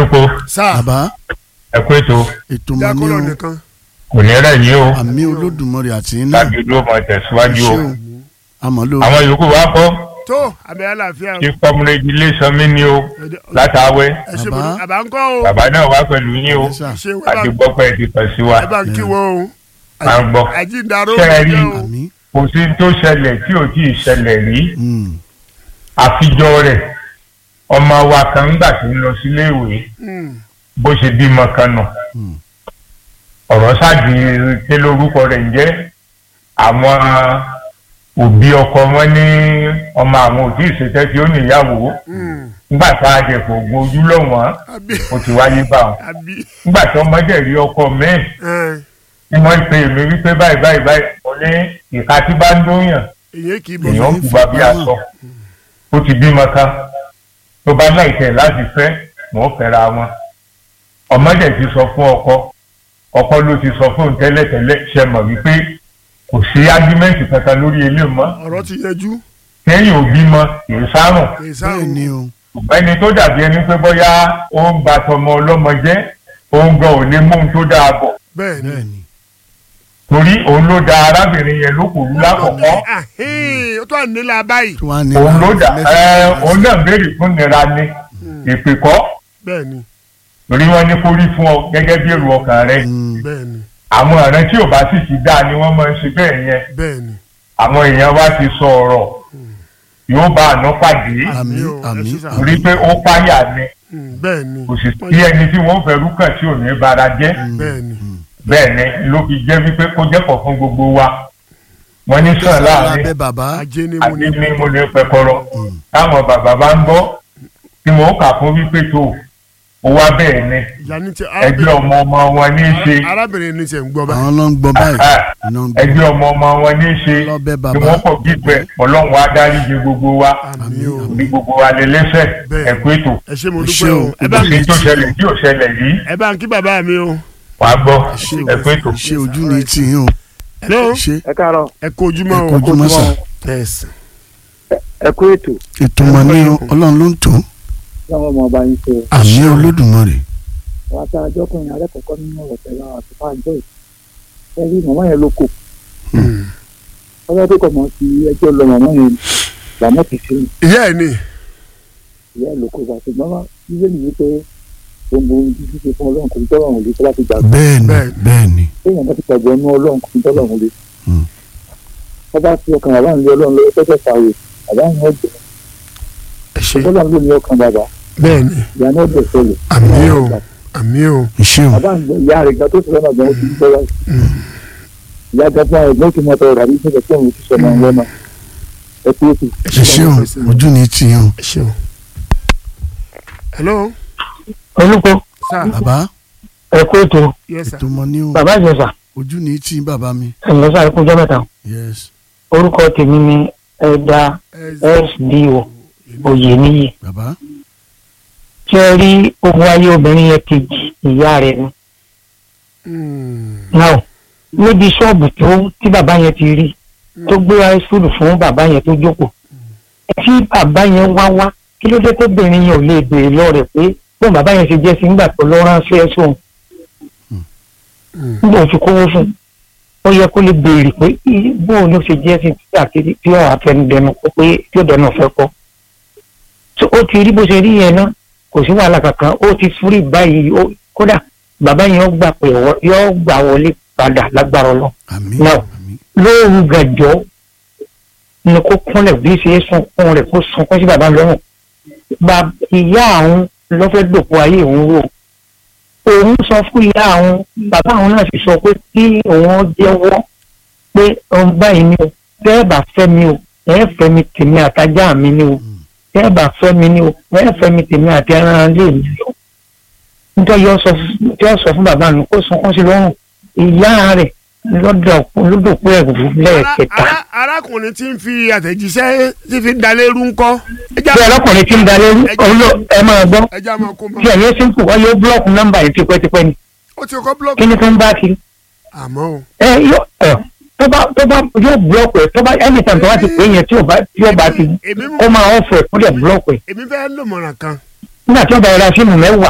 olùkọ́ sáà bàbá ẹ kú ètò ètò mọ ní dákọ́lọ̀ o nìkan kò ní rẹ̀ yín o àmì olódùmarè àti iná láti dúró mọ tẹ̀síwájú o ṣé o àmọ́ ló àwọn yòókù wa kọ́ tó àmì àlàáfíà kí kọ́múrẹ́jì ilé sanmi ni o látàwẹ́ ẹ ṣe Bàbá. mo àbá ń kọ́ o bàbá náà wá pẹ̀lú yín o Yes, sir. ṣe ẹ àti bá gbọ́ pé ẹ ti kàn sí wa ẹ bá ń kí wọn o à ń gbọ́ àjíǹdaró Ṣé ẹ rí? jẹ́ o àmì kò sí tó ṣẹlẹ̀ tí ò tí ì ṣẹlẹ̀ rí mm, àfijọ́ rẹ̀ ọmọ wa kan ńgbà tí ń lọ sílé ìwé Mm, bó ṣe bímọ kan nù mm, ọ̀rọ̀ ṣáàdì ké lórúkọ rẹ̀ ń jẹ́ àwọn òbí ọkọ wọn ní ọmọ àwọn òbí ìṣètẹ́ tí ó níyàwó mm, nígbà tá a jẹ kò gbójú lọ́wọ́n àbí ó ti wáyé bá wọn àbí nígbà tí ọmọdé rí ọkọ mẹ́rin ẹ, tí wọ́n pe èmi wípé báyìí báyìí báyìí mo ní ìka tí bá ń dóyàn èyí kì í bọ̀ èèyàn kù bá bí aṣọ ó ti bímọ ká tó bá náà ìtẹ̀ láti fẹ́ mọ̀ ó fẹ́ra wọn ọmọdé ti sọ fún ọkọ ọkọ ló ti sọ fún un tẹ́lẹ̀tẹ́lẹ̀ ṣe mọ̀ wípé kò sí ágímẹ́ǹtì kankan lórí ilé mọ́ ọ̀rọ̀ ti yanjú kẹ́yìn òbí mọ kì í sárùn kì í bẹ́ẹ̀ sáà ni o ẹni tó dàbí ẹni pé bóyá ó ń gba tọmọ ọlọ́mọ jẹ́ òun gan ò ní mú un tó dáa bọ̀ bẹ́ẹ̀ ni bẹ́ẹ̀ ni torí òun ló da arábìnrin yẹn lókùnrin lákọ̀ọ́kọ́ Ahín, ó tó à nílà báyìí tí wọ́n á ní òun ló dà mẹ́sàn-án ẹ mẹ́sàn-án. òun náà béèrè fún nira ni ìpè kọ́ bẹ́ẹ̀ ni torí wọ́n ní kó rí fún ọ gẹ́gẹ́ bí èrò ọkàn rẹ Mm, bẹ́ẹ̀ ni àwọn ọ̀rẹ́ tí ò bá sì ti dáa ni wọ́n máa ń ṣe bẹ́ẹ̀ yẹn bẹ́ẹ̀ ni àwọn èèyàn wá ti sọ ọ̀rọ̀ yóò bá àná pàdé àmì Àmì o, ẹ àmì ṣe sà. torí àmì pé ó páyà ni Mm, bẹ́ẹ̀ ni kò sì sí ẹni tí wọ́n fẹ́ rúkàn tí ò ní bara jẹ́ bẹ́ẹ̀ ni bẹ́ẹ̀ ni ló fi jẹ́ wípé kó jẹ́pọ̀ fún gbogbo wa wọ́n ní sàn láàrin lábẹ́ bàbá ajé ni mo àti ní ní mo lè pẹkọrọ táwọn bàbá bá ń gbọ́ tí mo kà fún wípé tó o wá bẹ́ẹ̀ ni ìyá ní ti ẹgbẹ́ ọmọ ọmọ wọn ní í ṣe arábìnrin ní tiẹ̀ ń gbọ́ báyìí àwọn ló ń gbọ́ báyìí Ah, iná ń gbọ́ ẹgbẹ́ ọmọ ọmọ wọn ní í ṣe lọ́bẹ̀ tí bàbá wọ́n kọ̀ gbígbẹ ọlọ́run á dáríjì gbogbo wa àmì o bí gbogbo wa lè lẹ́sẹ̀ Bẹ́ẹ̀. ẹ̀kú ètò ẹ ṣé mo Ẹ dúpẹ́ ṣé o o, ẹ bá kò sí tó ṣẹlẹ̀ tí ò ṣẹlẹ̀ yìí ẹ bá ń kí bàbá mi o wà á gbọ́ ṣé o ẹ̀kú ètò. ṣé ojú ni tí yín o hello ṣé ẹ káàárọ̀ ẹ kó ojúmọ́ ẹ o kó ojúmọ́ sà yes ẹ kú ètò ètò mọ̀ ní ọlọ́run ló ń tó láwọn ọmọ ọba yín ṣe àmì olódùmarè wọn ta ọjọkùnrin alẹ́kọ̀ọ́kọ́ nínú ọ̀rọ̀ tẹ̀lé àwọn àti fáwọn joy ẹ rí màmá yẹn ló kù ọjọ́ tó kọ̀ mọ́ sí ẹjọ́ lọ màmá yẹn làmọ́ ti ṣe ìyá ẹ ní ìyá ẹ̀ ló kù bá ṣùgbọ́n wá ilé nìyí pé gbogbo ohun tí ṣíṣe fún ọlọ́run kò ní tọ́lọ̀ òun lè tó láti gbàgbọ́ bẹ́ẹ̀ ni Bẹ́ẹ̀ ni. bẹ́ẹ̀ ni téèyàn bá ti gbàgbọ́ inú ọlọ́run kò ní tọ́lọ̀ òun lè. Hmm. wọ́n bá fi ọkàn bàbá nílé ọlọ́run lọ́wọ́ tẹ́tẹ́ fàwé bàbá yẹn ọ̀jẹ̀ ẹ ṣé ọlọ́run ló ní ọkàn bàbá bẹ́ẹ̀ ni ìyá náà dẹ̀ sọ̀rọ̀ àmì o àmì o ìṣe o bàbá ìyá rẹ̀ gan tó sọ̀rọ̀ náà gan ó ti gbọ́ wáyé ìyá gan fún àwọn ẹ̀gbọ́n tí mo tọrọ àbí nígbà tí òun ti sọ̀rọ̀ àwọn lọ́nà ẹ kú ètò. ẹ ìṣe o ojú ni tí yín o ẹ ṣé o hello olùkọ́ sir bàbá ẹ kú ètò yes sir ètò mọ ní o bàbá ìjọsà ojú ní tí bàbá mi ẹ̀lọ́sà ẹ̀kú ọjọ́ mẹ́ta yes orúkọ tèmi ni ẹ̀dá sdo oyèníyì bàbá tí ẹ rí ogun ayé obìnrin yẹn kejì ìyá rẹ̀ ni náà níbi ṣọ́ọ̀bù tó tí bàbá yẹn ti rí tó gbé àìsùlù fún bàbá yẹn tó jókòó tí bàbá yẹn wá wá kí ló dé tó obìnrin yẹn ò lè béèrè lọ rẹ̀ pé bóun bàbá yẹn ṣe jẹ́ sí nígbà tó lọ ránṣẹ́ sóun nígbà tó fi kówó fún un ó yẹ kó lè béèrè pé í- bóun ló ṣe jẹ́ sí tí àti tí ọ̀ àfẹnudẹnu kó pé tí ó dẹnu ọ̀fẹ́ kọ́ So, ó ti rí bó ṣe rí yẹn náà kò sí wàhálà kankan ó ti fúrí báyìí ó kódà bàbá yẹn ó gbà pé ọwọ́- yóò gbà wọlé padà lágbára ọlọ́ àmì Now. àmì lóòrù gàjọ́ ni kó kúnlẹ̀ bí ṣe é sunkún rẹ̀ kó sunkún sí bàbá lọ́rùn bá ìyá àwọn lọ́fẹ́ dòpò ayé òun rò òun sọ fún ìyá àwọn bàbá àwọn náà sì sọ pé kí òun jẹ́wọ́ pé òun báyìí ni o tẹ́ ẹ bá fẹ́ mi o ẹ fẹ́ mi tèmi àtajá mi ni o tẹ́ ẹ bá fẹ́ mi ni o ẹ fẹ́ mi tèmi àti ẹran ilé mi o nítorí yóò sọ fún yóò sọ fún bàbá mi kó sunkún sí lọ́rùn ìyá rẹ̀ lọ́dọ̀ lọ́dọ̀pọ̀ ẹ̀rù lẹ́ẹ̀kẹta. Ara- arákùnrin tí ń fi àtẹ̀jíṣẹ́ tí fi ń dalérú ńkọ́ ẹja bí ọlọ́kùnrin tí ń dalẹ̀ olú ẹ máa gbọ́ ẹja máa kó mọ́ tí ẹ̀yẹ́ sí ń kù wáyé ó búlọ́ọ̀kù nọ́mbà yìí tipẹ́tipẹ́ ni ó ti kọ́ búlọ́ọ̀kì kí ni tó ń bá kiri. àmọ́ o ẹ yóò ẹ tó bá tó bá yóò búlọ́ọ̀kù ẹ tó bá anytime tó bá ti pè é yẹn tí ò bá tí ò bá ti èmi ó máa ọ̀fọ̀ ẹ̀ kó dẹ̀ búlọ́ọ̀kù ẹ̀ èmi fẹ́ lòmọ̀ràn kan nígbà tí ó bá yẹra síìmù mẹ́wàá